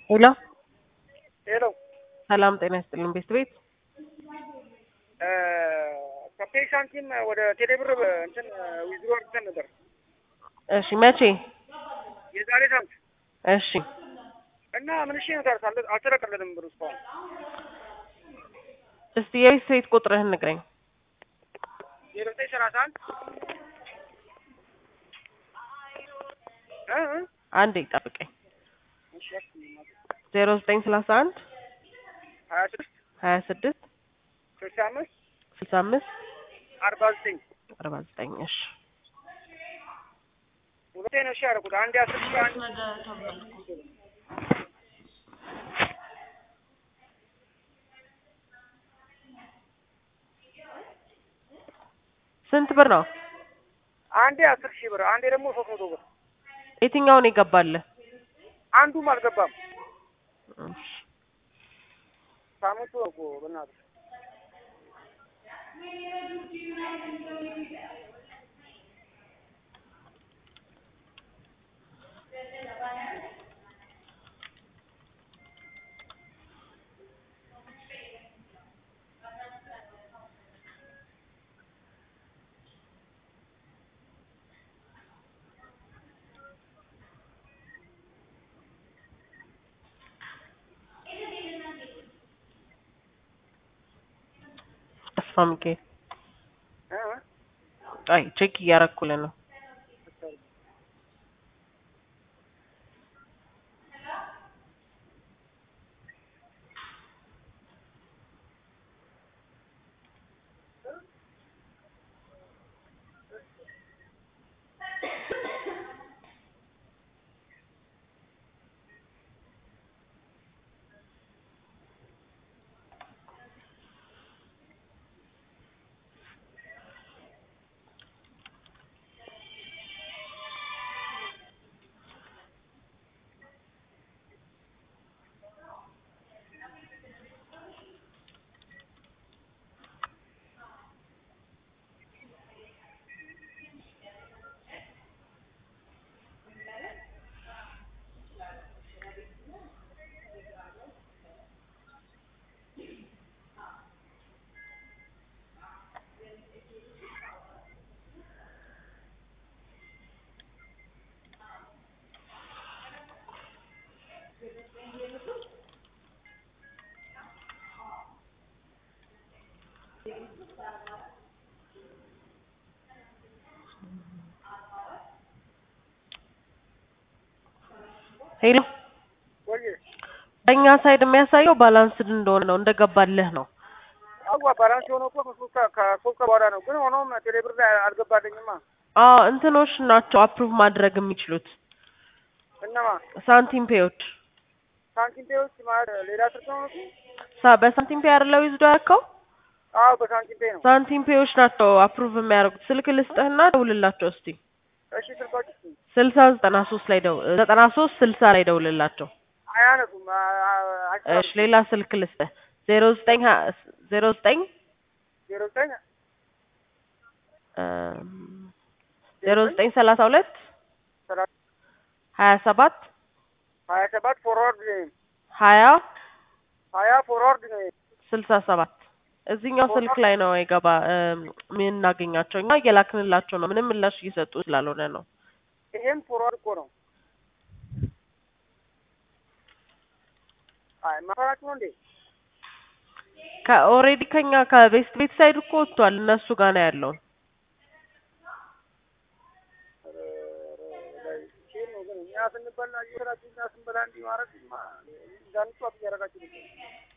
ሄሎ ሄሎ ሰላም ጤና ይስጥልን ቤት ቤት ከፔይ ሳንቲም ወደ ቴሌብር እንትን ዊዝድሮ አድርገን ነበር እሺ መቼ የዛሬ ሳምንት እሺ እና ምን እሺ ነው ታርስ አልተለቀለንም ብሩ እስካሁን እስቲ የቤት ቤት ቁጥርህን ንገረኝ ዜሮ ዘጠኝ ሰላሳ አንድ እ እ አንዴ ጠብቀኝ እሺ ዜሮ ዘጠኝ ሰላሳ አንድ ሀያ ስድስት ሀያ ስድስት ስልሳ አምስት ስልሳ አምስት አርባ ዘጠኝ አርባ ዘጠኝ እሺ ሁለቴ ነው እሺ ያደረኩት አንድ አስር ሺህ አንድ ስንት ብር ነው አንዴ አስር ሺህ ብር አንዴ ደግሞ ሶስት መቶ ብር የትኛውን ይገባልህ አንዱም አልገባም እሺ ሳምንቱ ነው እኮ በእናትህ ተስፋ ሚካኤል እ እ አይ ቼክ እያረኩልህ ነው ሄሎ ወይ በእኛ ሳይድ የሚያሳየው ባላንስድ እንደሆነ ነው እንደገባልህ ነው አዋ ባላንስ የሆነው እኮ ከሶስት ከ- ከሶስት ቀን በኋላ ነው ግን ሆኖም ቴሌብር ላይ አልገባልኝማ አዎ እንትኖች ናቸው አፕሩቭ ማድረግ የሚችሉት እነማ ሳንቲም ፔዎች ሳንቲም ፔዎች ማለት ሌላ ስልክ ነው እሱ ሳ- በሳንቲም ፔ አይደለው ይዝዶ ያልከው አዎ በሳንቲም ፔ ነው ሳንቲም ፔዎች ናቸው አፕሩቭ የሚያደርጉት ስልክ ልስጥህና ደውልላቸው እስቲ እሺ ስልኮች ስልሳ ዘጠና ሶስት ላይ ደው ዘጠና ሶስት ስልሳ ላይ ደውልላቸው አያነሱም አ- አ- አይሰራም። እሺ ሌላ ስልክ ልስጥህ ዜሮ ዘጠኝ ሀ- ዜሮ ዘጠኝ ዜሮ ዘጠኝ እም፣ ዜሮ ዘጠኝ ሰላሳ ሁለት ሰላሳ ሀያ ሰባት ሀያ ሰባት ፎርዋርድ ነው ሀያ ሀያ ፎርዋርድ ነው ስልሳ ሰባት እዚህኛው ስልክ ላይ ነው የገባ እም፣ የምናገኛቸው እኛ እየላክንላቸው ነው ምንም ምላሽ እየሰጡ ስላልሆነ ነው ይሄም ፎርዋርድ እኮ ነው አይ ማፈራችሁ ነው እንዴ ከኦልሬዲ ከኛ ከቤስት ቤት ሳይድ እኮ ወጥቷል እነሱ ጋር ነው ያለው ሼር ነው ግን እኛ ስንበላ እየሰራችሁ እኛ ስንበላ እንዲህ ማድረግ እንዳንጫወት እያደረጋችሁ ነው